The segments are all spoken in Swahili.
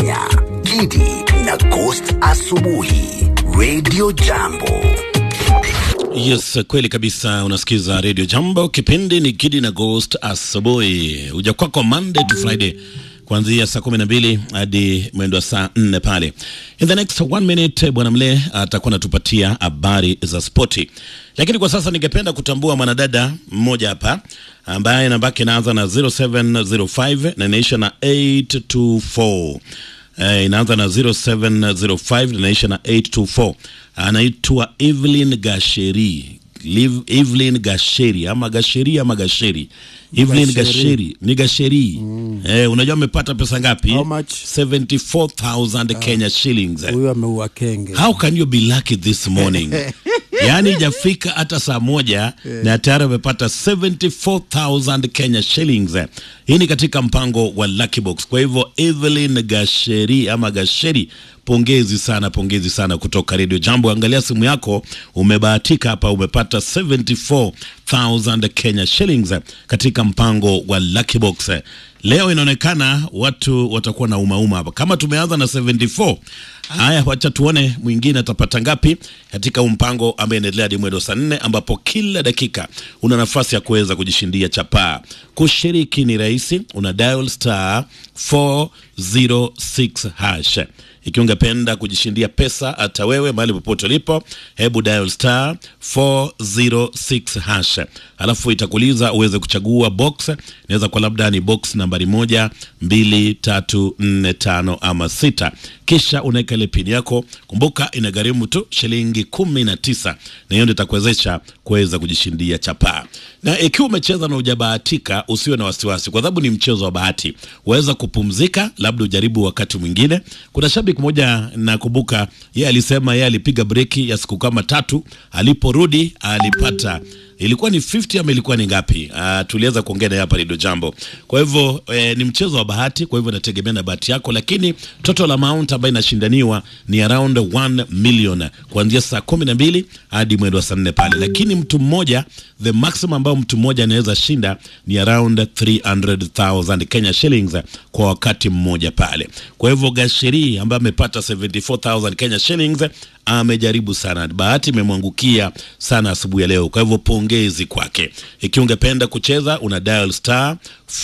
Ya, Gidi na Ghost asubuhi Radio Jambo. Yes, kweli kabisa. Unasikiza Radio Jambo, kipindi ni Gidi na Ghost asubuhi, uja kwako Monday to Friday kuanzia saa kumi na mbili hadi mwendo wa saa nne pale. In the next one minute, bwana Mle atakuwa anatupatia habari za spoti, lakini kwa sasa ningependa kutambua mwanadada mmoja hapa ambaye namba yake inaanza na 0705 na inaisha na 824 Eh, inaanza na 0705 inaisha na 824. Anaitwa Evelyn Gasheri. Liv, Evelyn Gasheri ama Gasheri ama Gasheri. Evelyn Gasheri ni Gasheri. Eh, unajua amepata pesa ngapi? How much? 74,000 Kenya shillings. huyu ameua kenge How can you be lucky this morning? yaani ijafika hata saa moja na tayari amepata 74,000 Kenya shillings. Hii ni katika mpango wa Lucky Box. Kwa hivyo Evelyn Gasheri ama Gasheri, pongezi sana, pongezi sana kutoka Radio Jambo. Angalia simu yako, umebahatika hapa, umepata 74,000 Kenya shillings katika mpango wa Lucky Box. Leo inaonekana watu watakuwa na umauma hapa, kama tumeanza na 74 Haya, wacha tuone mwingine atapata ngapi katika mpango ambaye inaendelea hadi mwendo saa nne, ambapo kila dakika una nafasi ya kuweza kujishindia chapaa. Kushiriki ni rahisi, una dial star 406 hash. Ikiwa ungependa kujishindia pesa hata wewe mahali popote ulipo, hebu dial star 406 hash, alafu itakuuliza uweze kuchagua box. Inaweza kuwa labda ni box nambari moja, mbili, tatu, nne, tano ama sita, kisha unaweka ile pini yako. Kumbuka inagharimu tu shilingi kumi na tisa na hiyo ndio itakuwezesha kuweza kujishindia chapaa. Na ikiwa umecheza na hujabahatika, usiwe na wasiwasi, kwa sababu ni mchezo wa bahati. Waweza kupumzika, labda ujaribu wakati mwingine. Kuna shabiki mmoja nakumbuka, yeye alisema yeye alipiga breki ya siku kama tatu, aliporudi alipata ilikuwa ni 50 ama ilikuwa ni ngapi? Uh, tuliweza kuongea naye hapa Radio Jambo. Kwa hivyo eh, ni mchezo wa bahati, kwa hivyo inategemea na bahati yako, lakini total amount ambayo inashindaniwa ni around 1 million kuanzia saa kumi na mbili hadi mwendo wa saa nne pale, lakini mtu mmoja, the maximum ambayo mtu mmoja anaweza shinda ni around 300,000 Kenya shillings kwa wakati mmoja pale. Kwa hivyo Gasheri ambaye amepata 74,000 Kenya shillings amejaribu sana, bahati imemwangukia sana asubuhi ya leo. Kwa hivyo pongezi kwake. Ikiwa ungependa kucheza, una dial star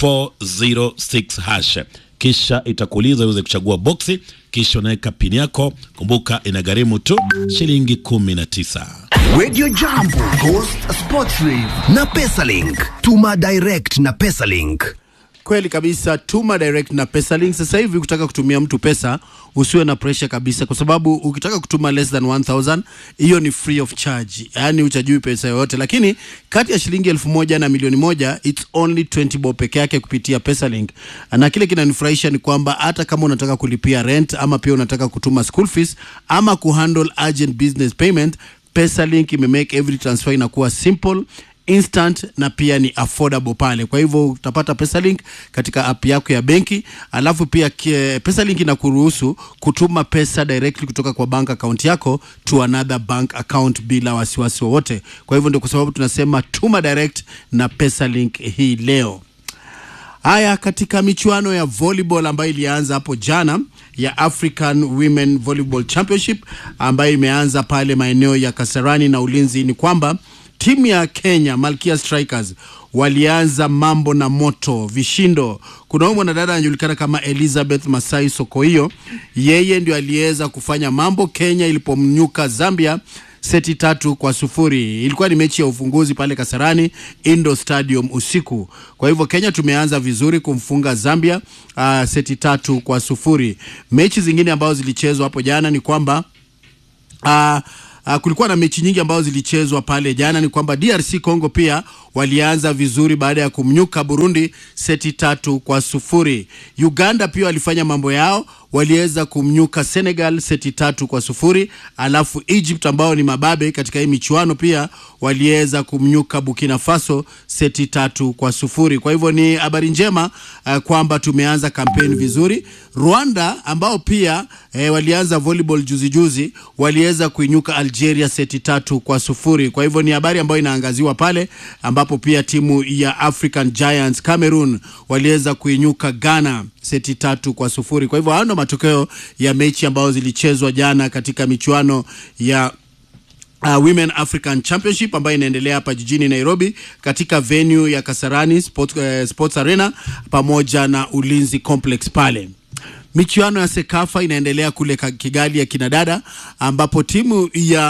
406 hash, kisha itakuuliza uweze kuchagua boksi, kisha unaweka pini yako. Kumbuka inagharimu tu shilingi kumi na tisa. Radio Jambo, Ghost Sports Rave na Pesalink. Tuma direct na Pesalink. kweli kabisa tuma direct na pesalink sasa hivi ukitaka kutumia mtu pesa usiwe na pressure kabisa kwa sababu ukitaka kutuma less than 1000 hiyo ni free of charge yaani uchajui pesa yoyote lakini kati ya shilingi elfu moja na milioni moja it's only 20 bob peke yake kupitia pesalink na kile kinanifurahisha ni kwamba hata kama unataka kulipia rent ama pia unataka kutuma school fees ama kuhandle urgent business payment pesalink imemake every transfer inakuwa simple instant na pia ni affordable pale. Kwa hivyo utapata Pesalink katika app yako ya benki, alafu pia kie, Pesalink inakuruhusu kutuma pesa directly kutoka kwa bank account yako to another bank account bila wasiwasi wowote. Kwa hivyo ndio kwa sababu tunasema tuma direct na Pesalink hii leo. Haya, katika michuano ya volleyball ambayo ilianza hapo jana ya African Women Volleyball Championship ambayo imeanza pale maeneo ya Kasarani na Ulinzi, ni kwamba timu ya Kenya Malkia Strikers walianza mambo na moto vishindo. Kuna huyu mwanadada anajulikana kama Elizabeth Masai Sokoio, yeye ndio aliweza kufanya mambo Kenya ilipomnyuka Zambia seti tatu kwa sufuri. Ilikuwa ni mechi ya ufunguzi pale Kasarani Indo Stadium usiku. Kwa hivyo Kenya tumeanza vizuri kumfunga Zambia uh, seti tatu kwa sufuri. Mechi zingine ambazo zilichezwa hapo jana ni kwamba uh, Uh, kulikuwa na mechi nyingi ambazo zilichezwa pale jana. Ni kwamba DRC Congo pia walianza vizuri baada ya kumnyuka Burundi seti tatu kwa sufuri. Uganda pia walifanya mambo yao, waliweza kumnyuka Senegal seti tatu kwa sufuri. Alafu Egypt ambao ni mababe katika hii michuano pia waliweza kumnyuka Burkina Faso seti tatu kwa sufuri. Kwa hivyo ni habari njema uh, kwamba tumeanza kampeni vizuri. Rwanda ambao pia eh, walianza volleyball juzi juzi waliweza kuinyuka Algeria seti tatu kwa sufuri. Kwa hivyo ni habari ambayo inaangaziwa pale, ambapo pia timu ya African Giants Cameroon waliweza kuinyuka Ghana seti tatu kwa sufuri. Kwa hivyo hayo ndo matokeo ya mechi ambayo zilichezwa jana katika michuano ya Uh, Women African Championship ambayo inaendelea hapa jijini Nairobi katika venue ya Kasarani Sports, uh, Sports Arena pamoja na Ulinzi Complex pale. Michuano ya Sekafa inaendelea kule ka- Kigali ya kinadada ambapo timu ya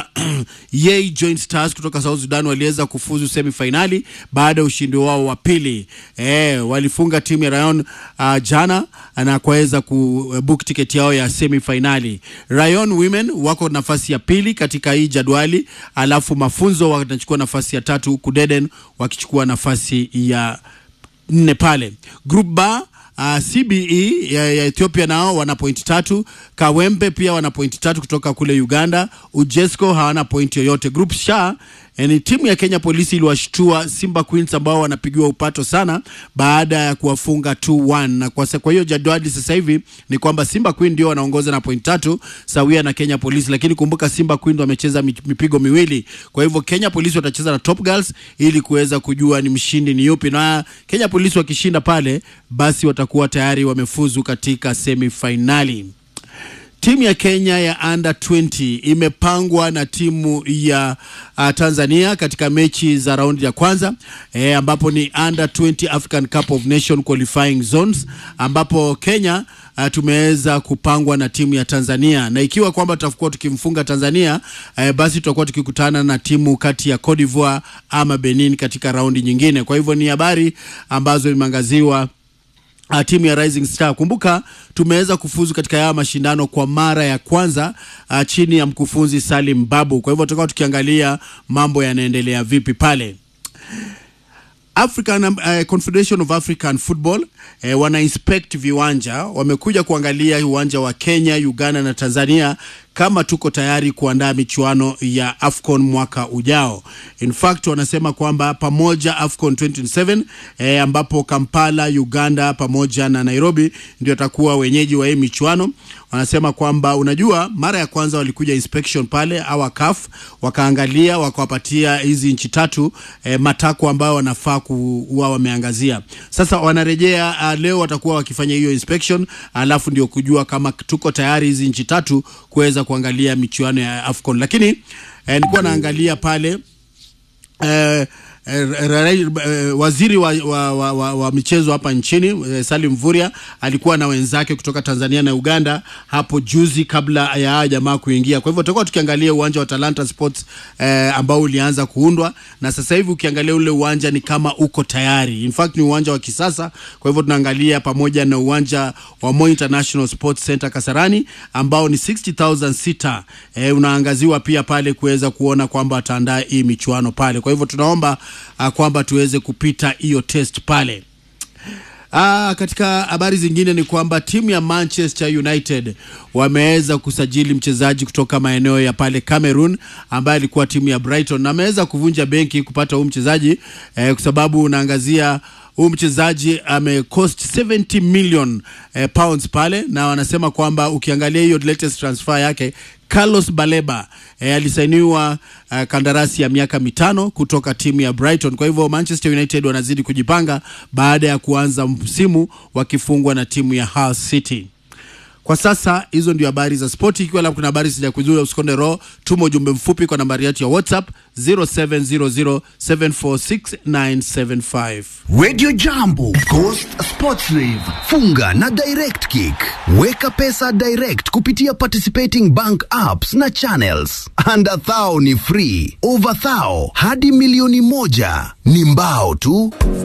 Yei Joint Stars kutoka South Sudan waliweza kufuzu semifinali baada ya ushindi wao wa pili. Eh, walifunga timu ya Rayon uh, jana na kuweza kubook tiketi yao ya semifinali. Rayon Women wako nafasi ya pili katika hii jadwali, alafu mafunzo wanachukua nafasi ya tatu huku Deden wakichukua nafasi ya nne pale. Group B Uh, CBE ya, ya Ethiopia nao wana pointi tatu. Kawempe pia wana pointi tatu kutoka kule Uganda. Ujesco hawana pointi yoyote. Group Sha eh, ni timu ya Kenya Polisi iliwashtua Simba Queens ambao wanapigiwa upato sana baada ya kuwafunga 2-1 na kwa, sa- kwa hiyo jadwali sasa hivi ni kwamba Simba Queen ndio wanaongoza na pointi tatu sawia na Kenya Polisi, lakini kumbuka Simba Queen wamecheza mi- mipigo miwili, kwa hivyo Kenya Polisi watacheza na Top Girls ili kuweza kujua ni mshindi ni yupi, na Kenya Polisi wakishinda pale, basi watakuwa tayari wamefuzu katika semifinali. Timu ya Kenya ya under 20 imepangwa na timu ya uh, Tanzania katika mechi za raundi ya kwanza e, ambapo ni under 20 African Cup of Nation qualifying zones ambapo Kenya uh, tumeweza kupangwa na timu ya Tanzania na ikiwa kwamba tutakuwa tukimfunga Tanzania eh, basi tutakuwa tukikutana na timu kati ya Cote d'Ivoire ama Benin katika raundi nyingine. Kwa hivyo ni habari ambazo imeangaziwa uh, timu ya Rising Star. Kumbuka tumeweza kufuzu katika haya mashindano kwa mara ya kwanza uh, chini ya mkufunzi Salim Babu. Kwa hivyo tutakuwa tukiangalia mambo yanaendelea vipi pale. African uh, Confederation of African Football eh, wana inspect viwanja, wamekuja kuangalia uwanja wa Kenya, Uganda na Tanzania kama tuko tayari kuandaa michuano ya AFCON mwaka ujao. In fact wanasema kwamba pamoja AFCON 2027 eh, ambapo Kampala, Uganda pamoja na Nairobi ndio atakuwa wenyeji wa hii michuano. Wanasema kwamba unajua, mara ya kwanza walikuja inspection pale au CAF wakaangalia, wakawapatia hizi nchi tatu eh, matakwa ambayo wanafaa kuwa wameangazia. Sasa wanarejea uh, leo watakuwa wakifanya hiyo inspection, alafu ndio kujua kama tuko tayari hizi nchi tatu kuweza kuangalia michuano ya AFCON. Lakini eh, nilikuwa naangalia pale eh, eh, ra- ra- eh, waziri wa, wa, wa, wa, wa michezo hapa nchini eh, Salim Mvurya alikuwa na wenzake kutoka Tanzania na Uganda hapo juzi kabla ya haya jamaa kuingia. Kwa hivyo tutakuwa tukiangalia uwanja wa Talanta Sports eh, ambao ulianza kuundwa na sasa hivi ukiangalia ule uwanja ni kama uko tayari. In fact ni uwanja wa kisasa. Kwa hivyo tunaangalia pamoja na uwanja wa Moi International Sports Center Kasarani ambao ni 60,000 sita eh, unaangaziwa pia pale kuweza kuona kwamba wataandaa hii michuano pale. Kwa hivyo tunaomba uh, kwamba tuweze kupita hiyo test pale. Ah, katika habari zingine ni kwamba timu ya Manchester United wameweza kusajili mchezaji kutoka maeneo ya pale Cameroon ambaye alikuwa timu ya Brighton na ameweza kuvunja benki kupata huu mchezaji eh, kwa sababu unaangazia huu mchezaji amecost 70 million eh, pounds pale, na wanasema kwamba ukiangalia hiyo latest transfer yake Carlos Baleba eh, alisainiwa uh, kandarasi ya miaka mitano kutoka timu ya Brighton. Kwa hivyo Manchester United wanazidi kujipanga baada ya kuanza msimu wakifungwa na timu ya Hull City. Kwa sasa hizo ndio habari za spoti. Ikiwa labda kuna habari sijakujua, usikonde roho, tuma ujumbe mfupi kwa nambari yetu ya WhatsApp 0700746975. Radio Jambo, Coast Sports Rave, funga na Direct Kick. Weka pesa direct kupitia participating bank apps na channels. Under thou ni free, over thou hadi milioni moja ni mbao tu.